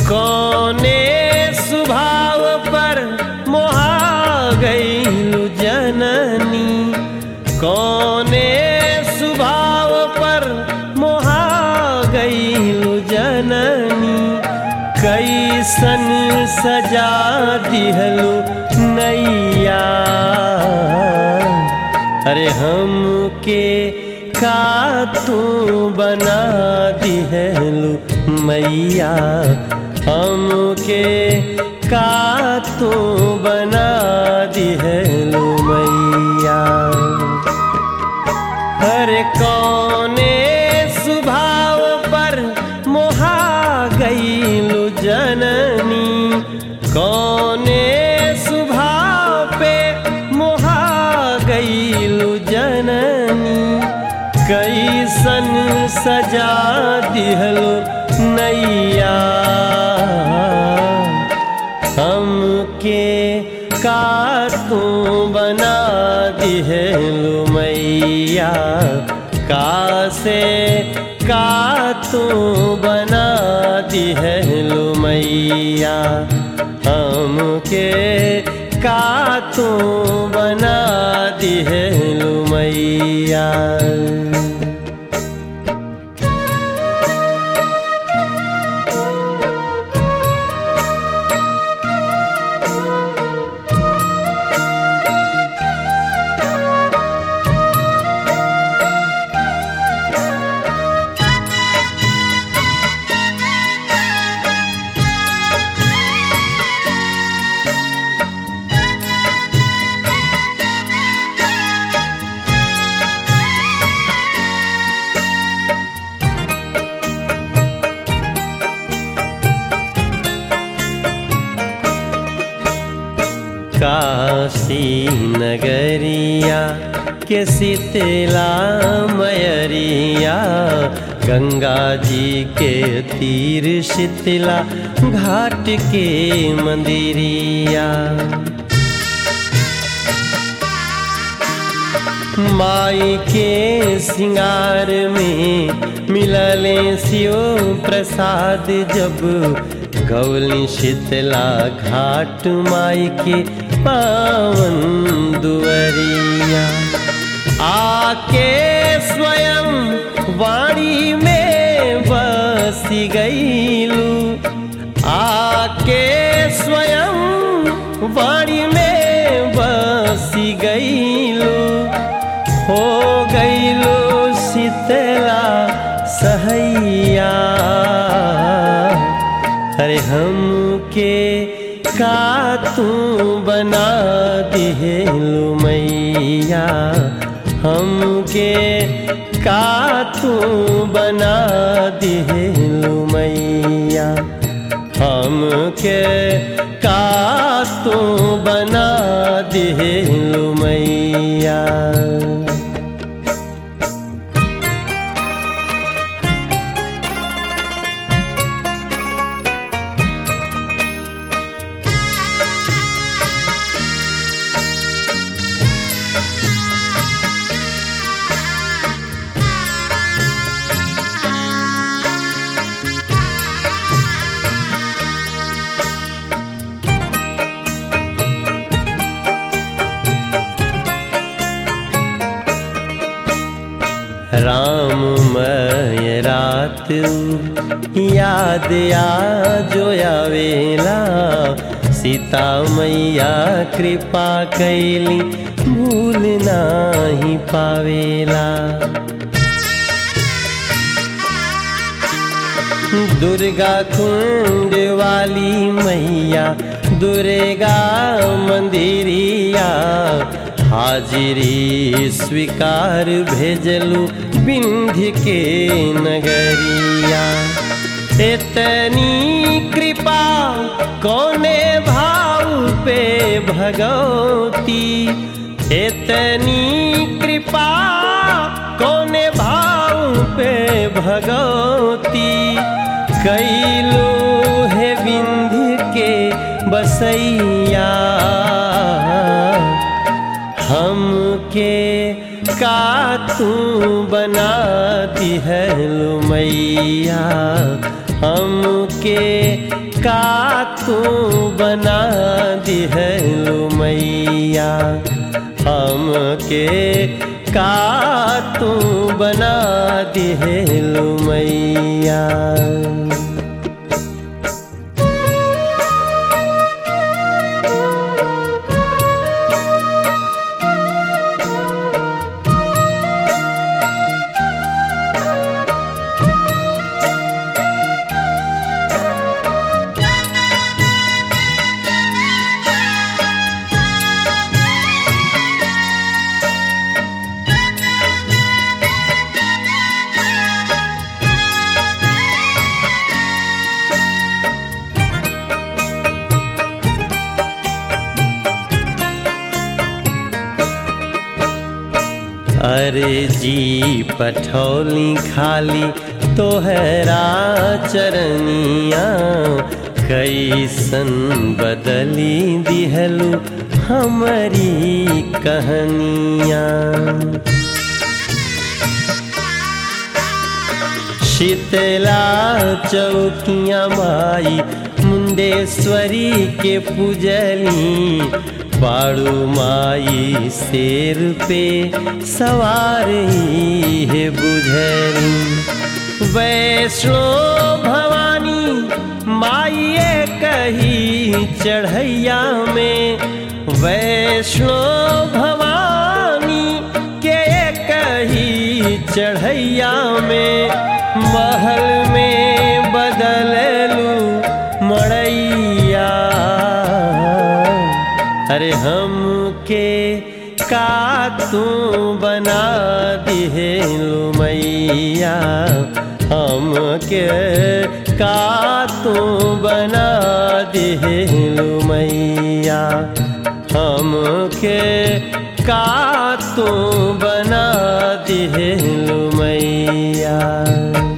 कौने स्वभाव पर मोहा गईलु जननी कौने स्वभाव पर मोहा गईलु जननी कैसन सजा दिहलु नैया अरे हमके का तू बना दिहलु मैया हमके का तू बना दिहलु मैया हर कौने स्वभाव पर मोहा गईलु जननी कौने स्वभाव पे मोहा गईलु जननी कैसन सजा दिहलु नैया हमके का तू बना दिहलु मैया का से का तू बना दिहलु मैया हमके का तू बना दिहलु मैया काशी नगरिया के शीतला मयरिया गंगा जी के तीर शीतला घाट के मंदिरिया माई के सिंगार में मिलले शिव प्रसाद जब गौली शीतला घाट माई के पावन दुअरिया आके स्वयं वाणी में बस गईलू आके स्वयं वाणी में बस गईलू हो गईलू शीतला सहैया अरे हमके का तू बना दिहलु मैया हमके का तू बना दिहलु मैया हमके का तू बना दिहलु मैया राममय रात याद आ जो आवेला सीता मैया कृपा कैली भूल नाही पावेला दुर्गा कुंड वाली मैया दुर्गा मंदिरिया हाजिरी स्वीकार भेजलू बिंध्य के नगरिया इतनी कृपा कौने भाव पे भगवती इतनी कृपा कौने भाव पे भगवती कैलो है बिंध्य के बसैया हमके का तू बना दिहलु मैया हमके का तू बना दिहलु मैया हमके का तू बना दिहलु मैया अरे जी पठौली खाली तोहरा चरनिया कैसन बदली दिहलू हमारी कहानिया शीतला चौकिया माई मुंडेश्वरी के पूजली पाड़ू माई शेर पे सवार ही है बुझली वैष्णो भवानी माइए कही चढ़ैया में वैष्णो भवानी के कही चढ़ैया में महल में बदललू मड़ैया अरे हमके का तू बना दिहेलु मैया हमके का तू बना दिहेलु मैया हमके का तू बना दिहेलु मैया